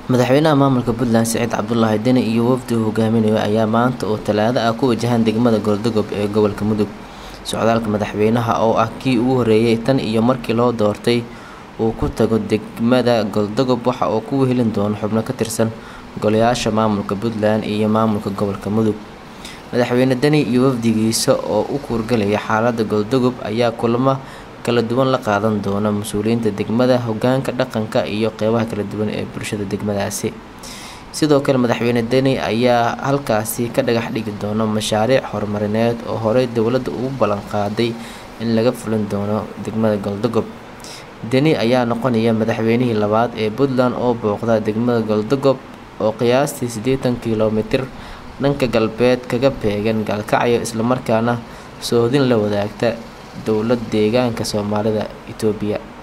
madaxweynaha maamulka puntland siciid cabdulaahi deni iyo wafdi uu hogaaminayo ayaa maanta oo talaado ah ku wajahan degmada goldogob ee gobolka mudug socdaalka madaxweynaha oo ah kii ugu horeeyay tan iyo markii loo doortay uu ku tago degmada goldogob waxa uu ku wehelin doono xubno ka tirsan golayaasha maamulka puntland iyo maamulka gobolka mudug madaxweyne deni iyo wafdigiisa oo u kuurgalaya xaalada goldogob ayaa kulamo kala duwan la qaadan doona mas-uuliyiinta degmada hogaanka dhaqanka iyo qeybaha kala duwan ee bulshada degmadaasi sidoo kale madaxweyne deni ayaa halkaasi ka dhagax dhigi doono mashaariic horumarineed oo horey dowladda ugu ballan qaaday in laga fulin doono degmada goldogob deni ayaa noqonaya madaxweynihii labaad ee puntland oo booqda degmada goldogob oo qiyaastii siddeetan kilomitir dhanka galbeed kaga beegan gaalkacyo islamarkaana soodin la wadaagta dowlad deegaanka soomaalida itoobiya